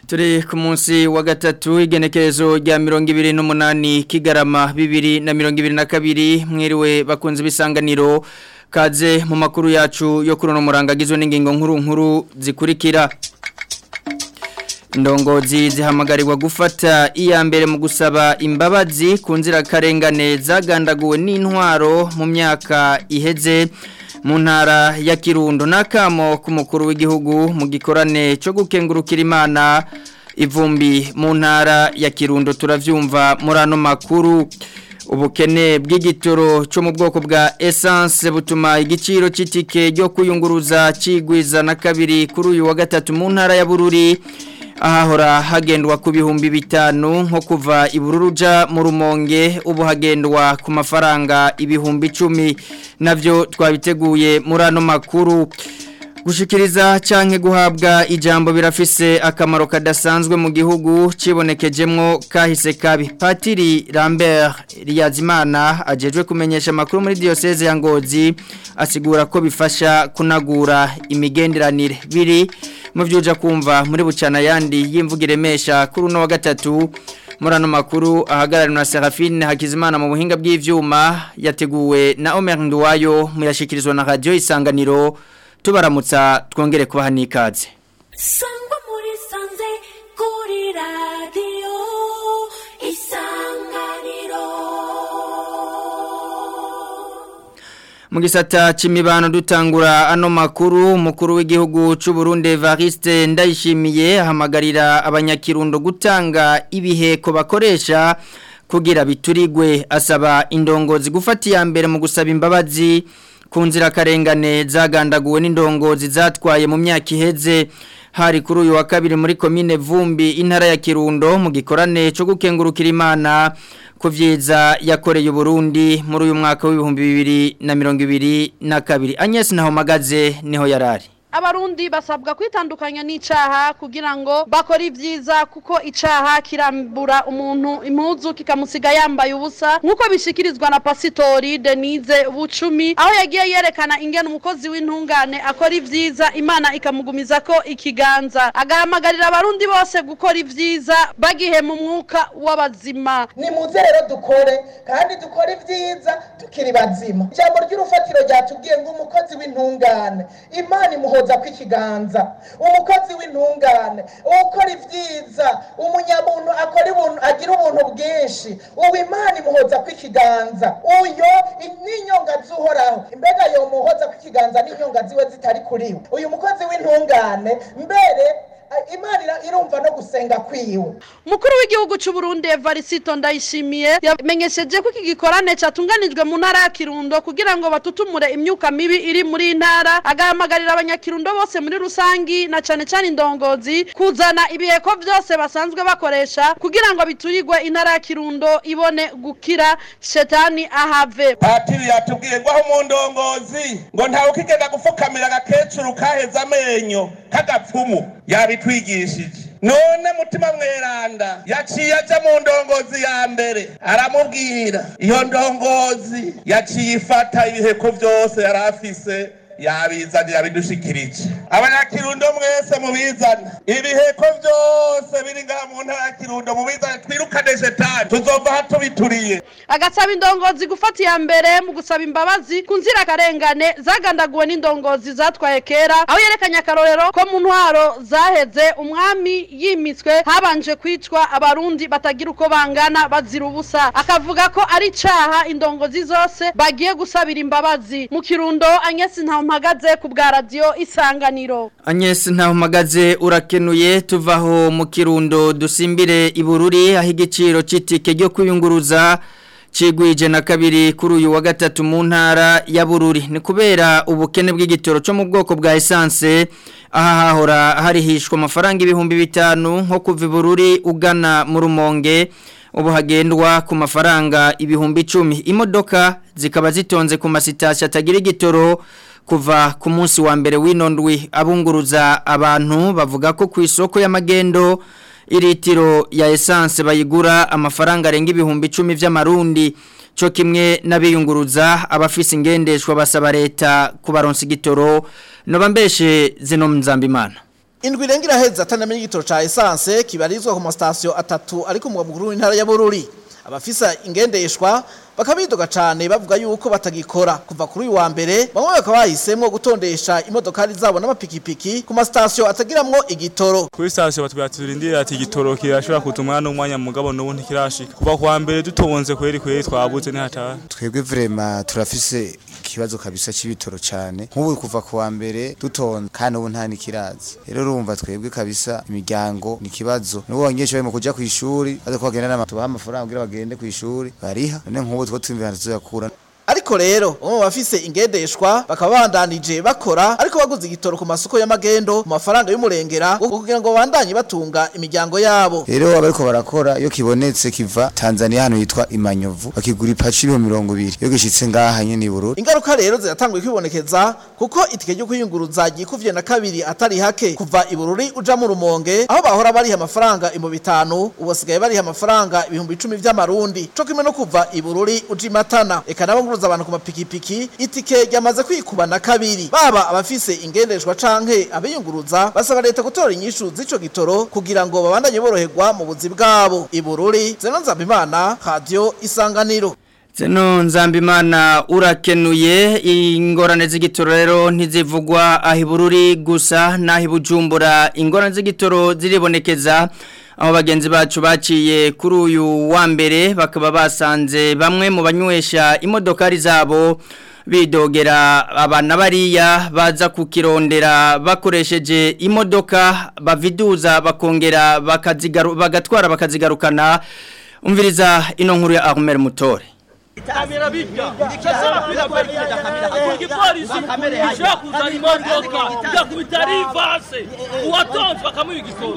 turi ku munsi wa gatatu igenekerezo rya mirongo ibiri n'umunani kigarama bibiri na mirongo ibiri na kabiri mwiriwe bakunze ibisanganiro kaze mu makuru yacu yo kuri uno muranga agizwe n'ingingo nkuru nkuru zikurikira indongozi zihamagarirwa gufata iya mbere mu gusaba imbabazi ku nzirakarengane zagandaguwe n'intwaro mu myaka iheze mu ntara ya kirundo n'akamo k'umukuru w'igihugu mu gikorane cyo gukengurukira imana ivumbi mu ntara ya kirundo turabyumva muri ano makuru ubukene bw'igitoro cyo mu bwoko bwa essence butuma igiciro cy'itike ryo kuyunguruza kigwiza na kabiri kuri uyu wa gatatu mu ntara ya bururi ahahora hagendwa ku bihumbi bitanu nko kuva ibururuja mu rumonge ubu hagendwa ku mafaranga ibihumbi icumi nabyo twabiteguye muri ano makuru gushikiriza cyangwa guhabwa ijambo birafise akamaro kadasanzwe mu gihugu kibonekejemo kahise kabi patiri Lambert Riyazimana ajejwe kumenyesha amakuru muri diyoseze ya ngozi asigura ko bifasha kunagura imigenderanire biri mu byuja kumva muri bucana yandi y'imvugo iremesha kuri uno wa gatatu muri ano makuru ahagarariwe na Serafine Hakizimana mu buhinga bw'ivyuma yateguwe na Omer Nduwayo muyashikirizwa na radio isanganiro tubaramutsa twongere kubaha n'ikaze sangwa muri sanze kuri radiyo isanganiro mu gisata c'imibano dutangura ano makuru umukuru w'igihugu c'u Burundi Evariste Ndayishimiye ahamagarira abanyakirundo gutanga ibiheko bakoresha kugira biturigwe asaba indongozi gufata iya mbere mu gusaba imbabazi ku nzirakarengane zagandaguwe n'indongozi zatwaye mu myaka iheze hari kuri uyu wa kabiri muri komine vumbi intara ya kirundo mu gikorane cyo gukengurukira imana ku byiza yakoreye uburundi muri uyu mwaka w'ibihumbi bibiri na mirongo ibiri na kabiri anyesi naho magaze niho yarari abarundi basabwa kwitandukanya n'icaha kugira ngo bakore ibyiza kuko icaha kirambura umuntu impuzu kikamusiga yambaye ubusa nk'uko bishikirizwa na pasitori denise bucumi aho yagiye yerekana ingene umukozi w'intungane akora ibyiza imana ikamugumiza ko ikiganza agahamagarira abarundi bose gukora ibyiza bagihe mu mwuka w'abazima nimuze rero dukore kandi dukore ibyiza tukiri bazima ijambo ry'urufatiro ryatubwiye ngo umukozi w'intungane imana imuho guhoza kw'ikiganza umukozi w'intungane ukora ibyiza umunyamuntu akora ibintu agira ubuntu bwinshi ubu imana imuhoza kw'ikiganza uyo n'inyonga z'uhoraho mbega yo muhoza kw'ikiganza n'inyonga ziwe zitari kuri we uyu mukozi w'intungane mbere imana irumva no gusenga kwiwe umukuru w'igihugu cy'u Burundi Evariste Ndayishimiye yamenyesheje ko iki gikorane cyatunganijwe mu ntara ya Kirundo kugira ngo batutumure imyuka mibi iri muri ntara agahamagarira abanyakirundo bose muri rusangi na cyane cyane indongozi kuzana ibiheko byose basanzwe bakoresha kugira ngo biturirwe intara ya Kirundo ibone gukira shetani ahave patiri yatubwiye ngo aho mu ndongozi ngo ntawe ukigenda gufukamira agakecuru kaheze amenyo k'agapfumu yabitwigishije none mutima mweranda yaciye aja mu ndongozi ya mbere aramubwira iyo ndongozi yaciye ifata ibiheko byose yari afise yabizanira yabidushikirije abanyakirundo mwese mubizana ibiheko byose biri ngaha mu ntara ya kirundo mubizane twirukane shetani tuzova aha tubituriye agasaba indongozi gufata iya mbere mu gusaba imbabazi ku nzirakarengane zagandaguwe n'indongozi zatwaye kera aho yerekanye akarorero ko mu ntwaro zaheze umwami yimitswe habanje kwicwa abarundi batagira uko bangana bazira ubusa akavuga ko ari icaha indongozi zose bagiye gusabira imbabazi mu kirundo anyesi ntawe mpagaze ku bwa radiyo isanganiro anyesi ntaho mpagaze urakenuye tuvaho mu kirundo dusimbire ibururi aho igiciro cy'itike ryo kwiyunguruza kigwije na kabiri kuri uyu wa gatatu mu ntara ya bururi ni kubera ubukene bw'igitoro cyo mu bwoko bwa esanse aha hahora harihishwa amafaranga ibihumbi bitanu nko kuva ibururi ugana mu rumonge ubu hagendwa ku mafaranga ibihumbi icumi imodoka zikaba zitonze ku masitasiyo atagira igitoro kuva ku munsi wa mbere w'inondwi abunguruza abantu bavuga ko ku isoko y'amagendo iritiro ya esanse bayigura amafaranga arenga ibihumbi icumi by'amarundi cyo kimwe n'abiyunguruza abafise ingendeshwa basaba leta kubaronsa igitoro noba mbeshe zino mzambimana indwi irenga iraheza atanamenye igitoro ca essence kibarizwa ku masitasiyo atatu ari ku mugwa mukuru w'intara ya Bururi abafisa ingendeshwa bakabidoga cane bavuga yuko batagikora kuva kuri uyu wa mbere bamwe bakaba bahisemwo gutondesha imodokari zabo n'amapikipiki ku masitasiyo atagiramwo igitoro kuri sitasiyo batubwira turindire ati igitoro kirashobora kutuma n'umwanya mugabo n'ubu ntikirashika kuva ku wa mbere dutonze kweri kweri twabuze ntihataha twebwe vrema turafise ikibazo kabisa c'ibitoro cane nk'ubu kuva ku wa mbere dutonze kandi ubu nta nikirazi rero urumva twebwe kabisa imiryango ni ikibazo n'ubu abanyeshuri barimo kuja kw'ishuri baza ko bagenda n'ama tubaha amafaranga kugira bagende kw'ishuri bariha none nk'ubu two twumvira tuzakura ariko rero bamwe mu bafise ingendeshwa bakaba bandanije bakora ariko baguze igitoro ku masoko y'amagendo mu mafaranga y'umurengera ngo kugira ngo bandanye batunga imiryango yabo rero abariko barakora iyo kibonetse kiva Tanzania hano yitwa Imanyovu bakigura ipaci ibihumbi mirongo ibiri iyo gishitse ngaha nyene i Bururi ingaruka rero ziratanguye kwibonekeza kuko itike ryo kwiyunguruza ryikuvye na kabiri atari hake kuva i Bururi uja mu Rumonge aho bahora bariha amafaranga ibihumbi bitanu ubu basigaye bariha amafaranga ibihumbi icumi vy'amarundi co kimwe no kuva i Bururi uja i Matana eka nabo nguruza abantu ku mapikipiki itike ryamaze kwikuba na kabiri baba abafise ingendeshwa canke abiyunguruza basaba leta gutora inyishu z'ico gitoro kugira ngo babandanye boroherwa mu buzi bwabo i Bururi Zeno Nzabimana Radio Isanganiro Zeno Nzambimana urakenuye ingorane z'igitoro rero ntizivugwa aho ibururi gusa n'aho ibujumbura ingorane z'igitoro ziribonekeza aho bagenzi bacu baciye kuri uyu wa mbere bakaba basanze bamwe mu banywesha imodokari zabo bidogera abana bariya baza kukirondera bakoresheje imodoka baviduza bakongera bakazigaru bagatwara bakazigarukana umviriza ino nkuru ya Ahmed Mutore kamera bijya ndikashobora kuza kwerekeza kamera igipolisi gishobora kuzana imodoka igakubita rivase uwatonze bakamuha igisoro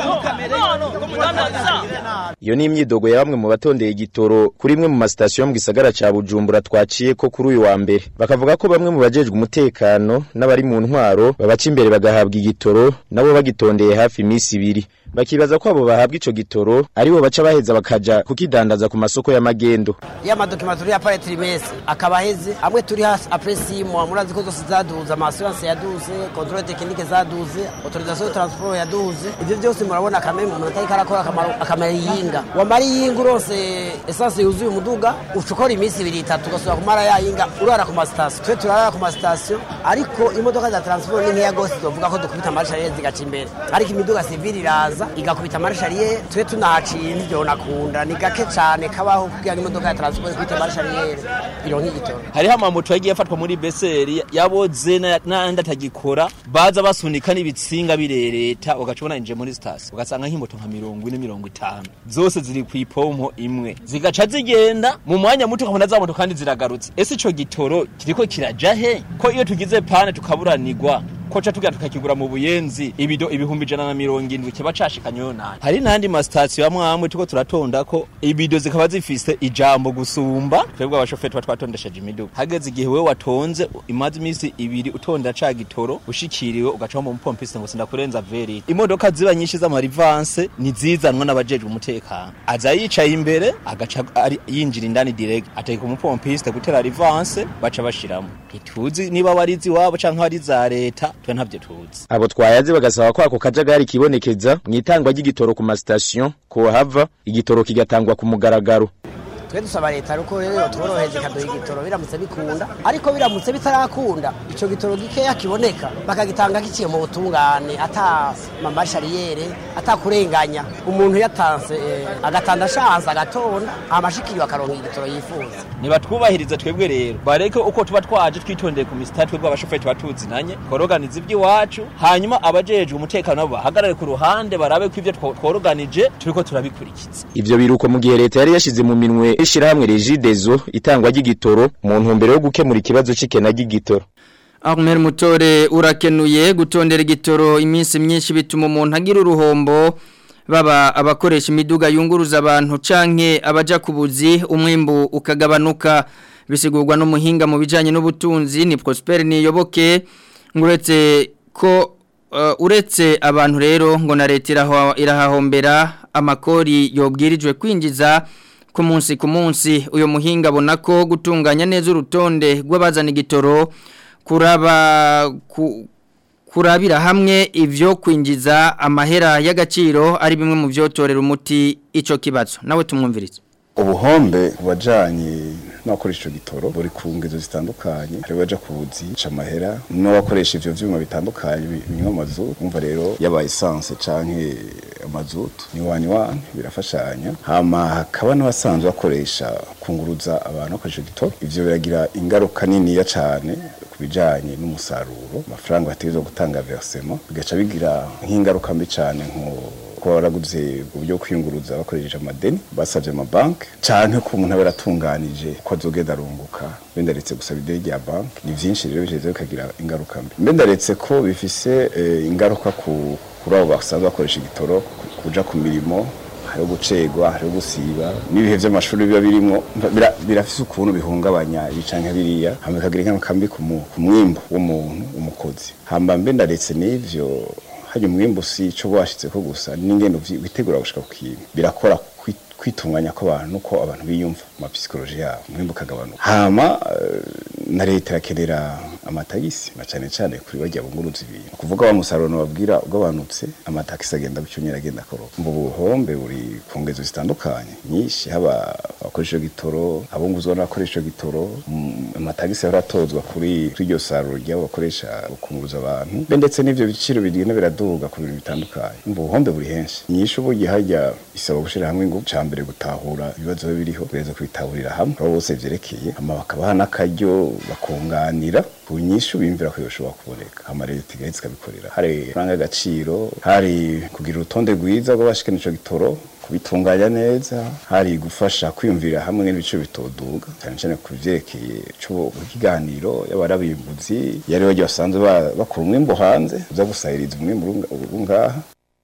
iyo ni imyidogo ya bamwe mu batondeye igitoro kuri imwe mu masitasiyo yo mu gisagara ca bujumbura twaciye ko kuri uyu wa mbere bakavuga ko bamwe mu bajejwe umutekano n'abari mu ntwaro babaca imbere bagahabwa igitoro nabo bagitondeye hafi iminsi ibiri bakibaza ko abo bahabwa ico gitoro aribo baca baheza bakaja kukidandaza ku masoko y'amagendo ya madokima turi ya pare trimese akaba aheze amwe turi hasi apresimo murazi ko zose zaduze amasurance yaduze controle technique zaduze autorisation de transport yaduze ivyo byose murabona kameme umuntu atari karakora akamaro akamara yinga wamara yinga urose essence yuzuye umuduga ucukora iminsi ibiri itatu ugasubira kumara ya yinga urara ku masitasiyo twe turara ku masitasiyo ariko imodoka za transport ni nkeya gose tuvuga ko dukubita amarshariye zigaca imbere ariko imiduga civile iraza igakubita amarshariye twe tunahaciye ntivyo nakunda ni gake cane kabaho kugira ngo imodoka ya transport ikubite amarshariye ironka igitoro hariho amamoto yagiye afatwa muri beseri yaboze n'andi atagikora baza basunika n'ibitsinga birereta ugacubona inje muri sitasiyo ugasanga nk'imoto nka mirongo ine mirongo itanu zose ziri ku ipompo imwe zigaca zigenda mu mwanya muto ukabona za moto kandi ziragarutse ese ico gitoro kiriko kiraja he ko iyo tugize pane tukaburanirwa koca tugira tukakigura mu buyenzi ibido ibihumbi ijana na mirongo indwi kiba cashikanyeyo nani hari n'andi masitasiyo amwe amwe tuko turatonda ko ibido zikaba zifise ijambo gusumba twebwe abashoferi tuba twatondesheje imiduga hageze igihe wewe watonze imaze iminsi ibiri utonda ca gitoro ushikiriwe ugacaho mu mupompiste ngo sindakurenza veri imodoka ziba nyinshi z'amarivanse nizizanwa n'abajejwe umutekano aza yicaye imbere agaca ari yinjira indani direct ateka umupompiste gutera rivanse baca bashiramo ntituzi niba warizi wabo canke wari za leta twe ntavyo tuzi abo twayaze bagasaba ko ako kajagari kibonekeza mu itangwa ry'igitoro ku masitasiyo ko hava igitoro kigatangwa ku mugaragaro twe dusaba leta ruko rero tworoheje ikaduha igitoro biramutse bikunda ariko biramutse bitarakunda ico gitoro gikeya kiboneka bakagitanga giciye mu butungane ata mamarshariyere ata kurenganya umuntu yatanze eh, agatanda shanse agatonda amashikiriwe akaronka igitoro yifuza nibatwubahirize twebwe rero bareke uko tuba twaje twitondeye ku misitari twebwe abashoferi tuba tuzinanye tworoganiza iby'iwacu hanyuma abajejwe umutekano nabo bahagarare ku ruhande barabe ko ivyo tworoganije turiko turabikurikiza ivyo biruko mu gihe leta yari yashize mu minwe ishirahamwe regidezo itangwa ry'igitoro mu ntumbero yo gukemura ikibazo c'ikena ry'igitoro Ahmed Mutore urakenuye gutondera igitoro iminsi myinshi bituma umuntu agira uruhombo baba abakoresha imiduga yunguruza abantu canke abaja kubuzi umwimbu ukagabanuka bisigurwa n'umuhinga mu bijanye n'ubutunzi ni Prosper Niyoboke nguretse ko uh, uretse abantu rero ngo na leta irahahombera amakori yobwirijwe kwinjiza ku munsi ku munsi uyo muhinga abona ko gutunganya neza urutonde rw'abazana igitoro kuraba ku kurabira hamwe ivyo kwinjiza amahera y'agaciro ari bimwe mu vyotorera umuti ico kibazo nawe tumwumvirize ubuhombe bubajanye n'abakoresha ico gitoro buri ku ngezo zitandukanye hari baja kuzi ca amahera n'abakoresha ivyo vyuma bitandukanye bi- binywa amazutu umva rero yaba essence canke amazutu ni wani wani birafashanya hama hakaba n'abasanzwe bakoresha kunguruza abantu bakoresha ico gitoro ivyo biragira ingaruka niniya cane ku bijanye n'umusaruro amafaranga bategerezwa gutanga versement bigaca bigira nk'ingaruka mbi cane nko kuba baraguze uburyo bwo kwiyunguruza bakoresheje amadeni basabye amabanki canke ko umuntu aba yaratunganije ko azogenda arunguka mbe ndaretse gusaba ideni rya banki ni vyinshi rero biheze bikagira ingaruka mbi mbe ndaretse ko bifise eh, ingaruka ku kuri abo basanzwe bakoresha igitoro ku- kuja ku mirimo hariho gucegwa hariho gusiba n'ibihe vy'amashuri biba birimwo mva- bira- birafise ukuntu bihungabanya ibi canke biriya hama bikagira ingaruka mbi ku mu- ku mwimbu w'umuntu umukozi hamba mbe ndaretse n'ivyo hajya umwimbu si ico washitseko gusa n'ingendo vyi- witegura gushika ku kintu birakora kwi- kwitunganya kw'abantu nuko abantu biyumva mu psychologie yabo umwimbu ukagabanuka hama eh, na leta irakenera amatagisi na cane cane kuri barya bunguruza ibintu kuvuga wa musaruro babwira ugabanutse amatagisi agenda gucyonyera agenda akoroka mbu buhombe buri ku ngezo zitandukanye nyinshi haba abakoresha gitoro abunguzwa n'abakoresha gitoro mm, amatagisi yaratozwa kuri kuri iryo saruro ry'abo bakoresha gukunguruza abantu mbe ndetse n'ivyo biciro bigenda biraduga ku bintu bitandukanye mbu buhombe buri henshi nyinshi ubu hajya isaba gushira hamwe ngo ca mbere gutahura ibibazo biba biriho kugereza kubitahurira hamwe abo bose vyerekeye hama bakabaha n'akaryo bakunganira ku nyinshi bimvira ko yoshobora kuboneka hama leta igahita ikabikorera hari faranga y'agaciro hari kugira urutonde rwiza rw'abashikana ico gitoro kubitunganya neza hari gufasha kwiyumvira hamwe n'ibiciro bitoduga cyane cyane ku vyerekeye cyo ikiganiro y'abarabimbuzi yari bagiye basanzwe ba- bakura umwimbo hanze uza gusahiriza umwimbo urunga- urungaha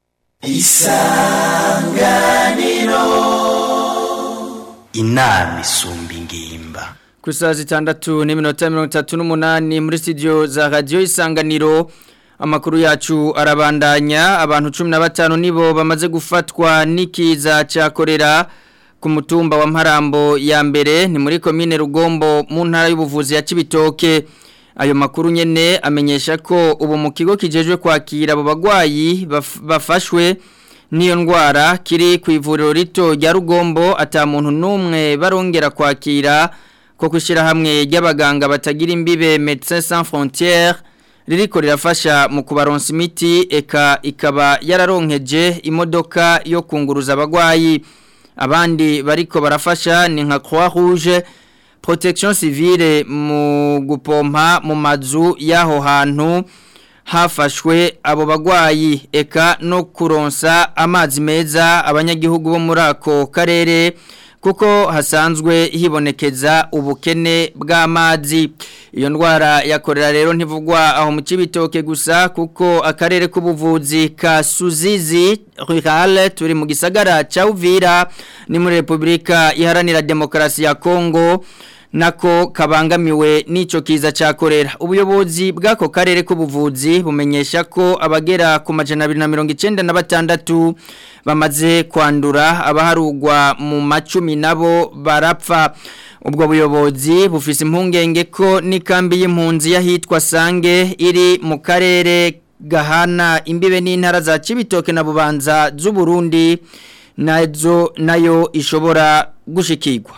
inama isumba ingimba ku saa zitandatu n'iminota mirongo itatu n'umunani muri studio za radiyo isanganiro amakuru yacu arabandanya abantu cumi na batanu nibo bamaze gufatwa n'ikiza cya korera ku mutumba wa mparambo ya mbere ni muri komine rugombo mu ntara y'ubuvuzi ya kibitoke ayo makuru nyene amenyesha ko ubu mu kigo kijejwe kwakira abo bagwayi baf- bafashwe n'iyo ndwara kiri ku ivuriro rito rya rugombo ata muntu n'umwe barongera kwakira ko kwishyira hamwe ry'abaganga batagira imbibe Médecins Sans Frontières ririko rirafasha mu kubaronsa imiti eka ikaba yararonkeje imodoka yo kunguruza abagwayi abandi bariko barafasha ni nka Croix Rouge Protection Civile mu gupompa mu mazu y'aho hantu hafashwe abo bagwayi eka no kuronsa amazi meza abanyagihugu bo muri ako karere kuko hasanzwe hibonekeza ubukene bw'amazi iyo ndwara yakorera rero ntivugwa aho mu kibitoke gusa kuko akarere k'ubuvuzi ka Suzizi Rural turi mu gisagara ca Uvira ni muri Republika Iharanira Demokarasi ya Kongo nako kabangamiwe n'ico kiza ca korera ubuyobozi bw'ako karere k'ubuvuzi bumenyesha ko abagera ku majana 296 bamaze kwandura abaharugwa mu macumi nabo barapfa ubwo buyobozi bufise impungenge ko n'ikambi y'impunzi yahitwa Sange iri mu karere gahana imbibe n'intara za Cibitoke na Bubanza z'u Burundi nazo nayo ishobora gushikirwa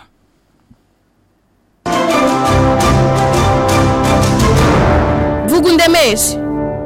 vuga undemeshe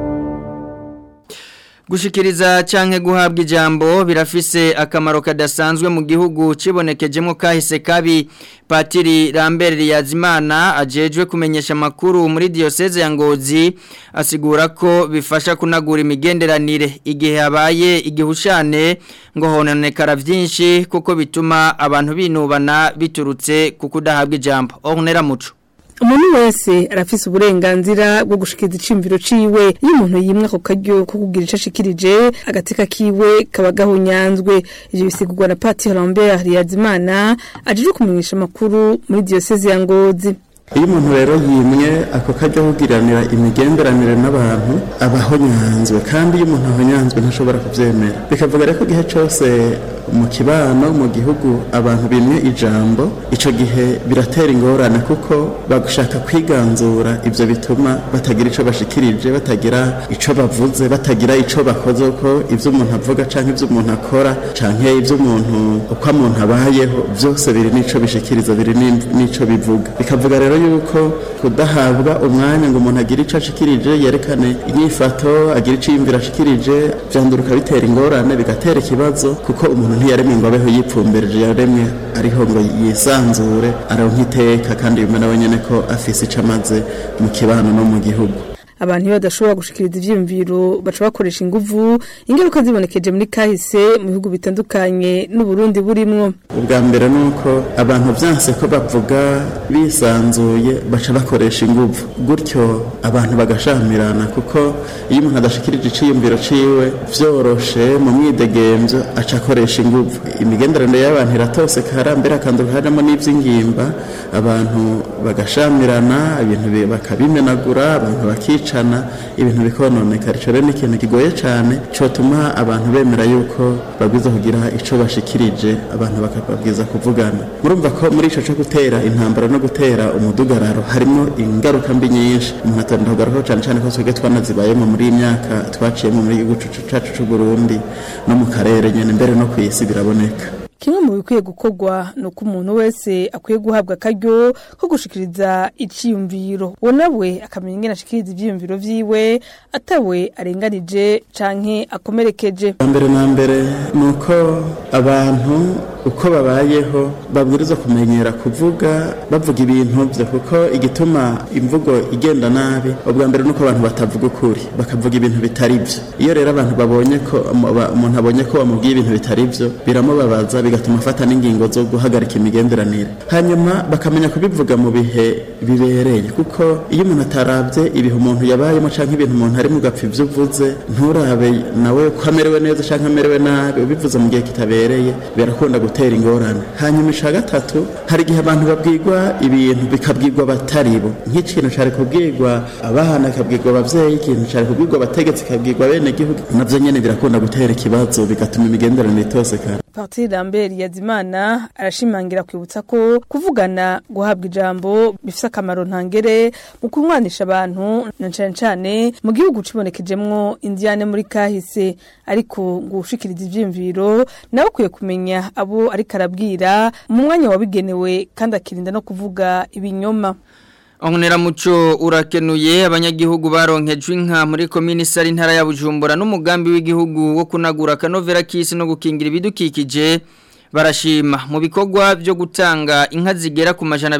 Gushikiriza canke guhabwa ijambo birafise akamaro kadasanzwe mu gihugu cibonekejemo kahise kabi Patiri Lambert Yazimana ajejwe kumenyesha makuru muri diocese ya Ngozi asigura ko bifasha kunagura imigenderanire igihe habaye igihushane ngo hononekara vyinshi kuko bituma abantu binubana biturutse kukudahabwa ijambo Ornera muco umuntu wese arafise uburenganzira bwo gushikiza icimviro ciwe iyo umuntu yimwe ako karyo ko kugira ico ashikirije agateka kiwe kaba gahunyanzwe ivyo bisigurwa na Patiri Lambert Yazimana ajejwe kumenyesha amakuru muri diocese ya Ngozi iyo umuntu rero yimwe ako kajya kugiranira imigenderanire n'abantu aba ahonyanzwe kandi iyo umuntu ahonyanzwe ntashobora kubyemera bikavuga rero ko igihe cyose mu kibano mu gihugu abantu bimwe ijambo ico gihe biratera ingorane kuko bagashaka kwiganzura ivyo bituma batagira ico bashikirije batagira ico bavuze batagira ico bakoze ko ivyo umuntu avuga canke ivyo umuntu akora canke ivyo umuntu uko umuntu abayeho vyose biri n'ico bishikiriza biri ni- n'ico bivuga bikavuga rero yuko kudahabwa umwanya ngo umuntu agire ico ashikirije yerekane inyifato agire ico yiyumvira ashikirije vyanduruka bitera ingorane bigatera ikibazo kuko umuntu ntiyaremwe ngo abeho yipfumbereje yaremwe ariho ngo yisanzure aronka iteka kandi bimwe nawe nyene ko afise ico amaze mu kibano no mu gihugu abantu iyo badashobora gushikiriza ivyiyumviro baca bakoresha inguvu ingaruka zibonekeje muri kahise mu bihugu bitandukanye n'uburundi burimwo ubwa mbere ni uko abantu byanse ko bavuga bisanzuye baca bakoresha inguvu gutyo abantu bagashamirana kuko iyo umuntu adashikirije iciyumviro ciwe vyoroshe mu mwidegemvyo aca akoresha inguvu imigenderanire y'abantu iratosekara mbere akanduka harimo n'ivy'ingimba abantu bagashamirana ibintu bi- bakabimenagura abantu bakicana ibintu bikononekara ico rero ni ikintu kigoye cane cotuma abantu bemera yuko babwiza kugira ico bashikirije abantu bakababwiza kuvugana murumva ko muri ico co gutera intambara no gutera umudugararo harimo ingaruka mbi nyinshi umuntu atonda kugarukaho cane cane ko twebwe twanazibayemo muri iyi myaka twaciyemo muri igihugu cu- cacu c'uburundi no mu karere nyene mbere no kw'isi biraboneka kimwe mu bikwiye gukorwa ni uko umuntu wese akwiye guhabwa akaryo ko gushikiriza iciyumviro uwo nawe akamenya ingene ashikiriza ivyiyumviro vyiwe atawe arenganije canke akomerekeje Bwa mbere na mbere ni uko abantu uko babayeho babwirizwa kumenyera kuvuga bavuga ibintu byo kuko igituma imvugo igenda nabi ubwa mbere ni uko abantu batavuga ukuri bakavuga ibintu bitari byo iyo rero abantu babonye ko aba- umuntu abonye ko bamubwiye ibintu bitari byo biramubabaza bigatuma afata n'ingingo zo guhagarika imigenderanire hanyuma bakamenya kubivuga mu bihe bibereye kuko iyo umuntu atarabye ibihe umuntu yabayemo cyangwa ibintu umuntu ari mu gapfa ibyo uvuze nturabe nawe ko amerewe neza cyangwa amerewe nabi ubivuze mu gihe kitabereye birakunda gutera ingorane hanyuma ica gatatu hari igihe abantu babwirwa ibintu bikabwirwa batari bo nk'ikintu cyari kubwirwa abana bikabwirwa abavyeyi ikintu cyari kubwirwa abategetsi bikabwirwa bene gihugu navyo nyene birakunda gutera ikibazo bigatuma imigenderanire itosekana Patiri Lambert Yazimana arashimangira kwibutsa ko kuvugana guhabwa ijambo bifise akamaro ntangere mu kumwanisha abantu na cane cane mu gihugu cibonekejemwo indiyane muri kahise ariko ngo ushikiriza ivyiyumviro nawe ukwiye kumenya abo ariko arabwira mu mwanya wabigenewe kandi akirinda no kuvuga ibinyoma Ongunera muco urakenuye abanyagihugu baronkejwe inka muri komini sari ntara ya Bujumbura n'umugambi w'igihugu wo kunagura kanovera kisi no gukingira ibidukikije barashima mu bikorwa byo gutanga inka zigera ku majana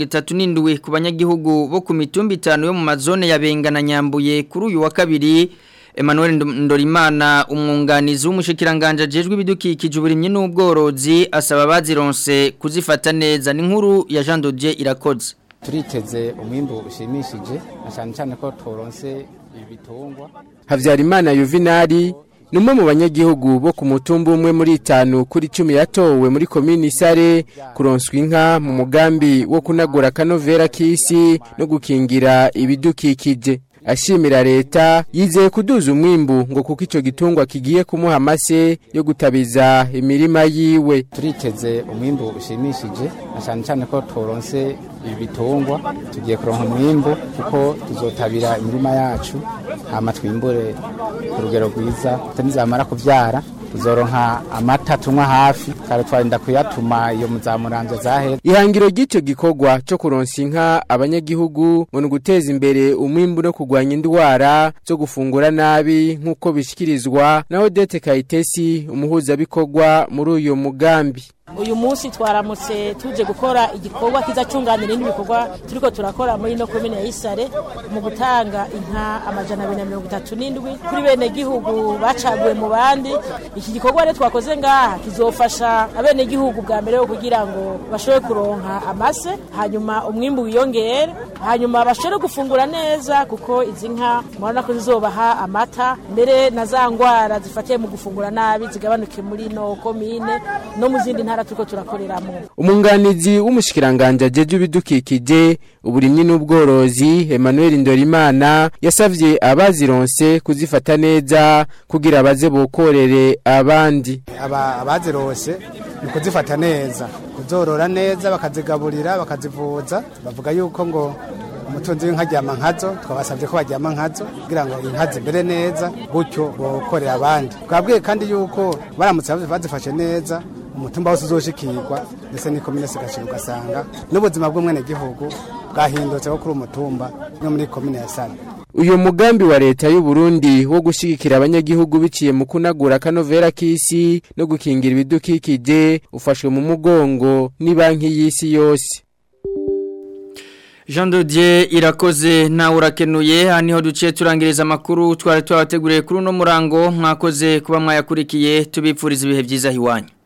237 ku banyagihugu bo ku mitumba itanu yo mu mazone ya Benga na Nyambuye kuri uyu wa kabiri Emmanuel Ndo- Ndorimana umwunganizi w'umushikiranganje ajejwe ibidukikije uburimyi n'ubworozi asaba bazironse kuzifata neza ni nkuru ya Jean Dodier irakoze turiteze umwimbu ushimishije na cyane cyane ko turonse ibitungwa Havyarimana Yuvinari ni umwe mu banyagihugu bo ku mutumba umwe muri itanu kuri cumi yatowe muri komini Sare kuronswa inka mu mugambi wo kunagura kanovera k'isi no gukingira ibidukikije ashimira leta yizeye kuduza umwimbu ngo kuko ico gitungwa kigiye kumuha amase yo gutabiza imirima yiwe turiteze umwimbu ushimishije na cyane cyane ko turonse ibitungwa tugiye kuronka umwimbu kuko tuzotabira imirima yacu hama twimbure ku rugero rwiza nizamara kuvyara tuzoronka amata tunywa hafi kare twarinda kuyatuma iyo muzamuramvya zahera ihangiro ry'icyo gikorwa cyo kuronsa inka abanyagihugu ngo ni uguteza imbere umwimbu no kurwanya indwara zo gufungura nabi nk'uko bishyikirizwa na odete kayitesi umuhuzabikorwa muri uyu mugambi uyu munsi twaramutse tuje gukora igikorwa kiza cyunganira ibindi bikorwa turiko turakora muri ino komine ya Isare mu gutanga inka amajana abiri na mirongo itatu n'indwi kuri bene gihugu bacaguwe mu bandi iki gikorwa rero twakoze ngaha kizofasha abene gihugu bwa mbere kugira ngo bashobore kuronka amase hanyuma umwimbu wiyongere hanyuma bashobore gufungura neza kuko izi nka murabona ko zizobaha amata mbere na za ngwara zifatiye mu gufungura nabi zigabanuke muri ino komine no mu zindi ntara ntara turiko turakoreramo umunganizi w'umushikiranganje ajeje ibidukikije uburimyi n'ubworozi Emmanuel Ndorimana yasavye abazironse kuzifata neza kugira baze bokorere abandi aba abazirose ni kuzifata neza kuzorora neza bakazigaburira bakazivuza bavuga yuko ngo umutunzi w'inka aryama nkazo twabasabye ko baryama nkazo kugira ngo inka zimere neza gutyo bokorera abandi twabwiye kandi yuko baramutse bazifashe neza umutumba wose uzoshikirwa ndetse n'ikomine sigashira ugasanga n'ubuzima bw'umwenegihugu bwahindutse wo kuri umutumba no muri komine ya sare uyu mugambi wa leta y'u Burundi wo gushigikira abanyagihugu biciye mu kunagura kanovera k'isi no gukingira ibidukikije ufashwe mu mugongo ni banki y'isi yose Jean Dodier irakoze na urakenuye haniho duciye turangiriza amakuru twari twabateguriye kuri uno murango mwakoze kuba mwayakurikiye tubipfuriza ibihe byiza hiwanyu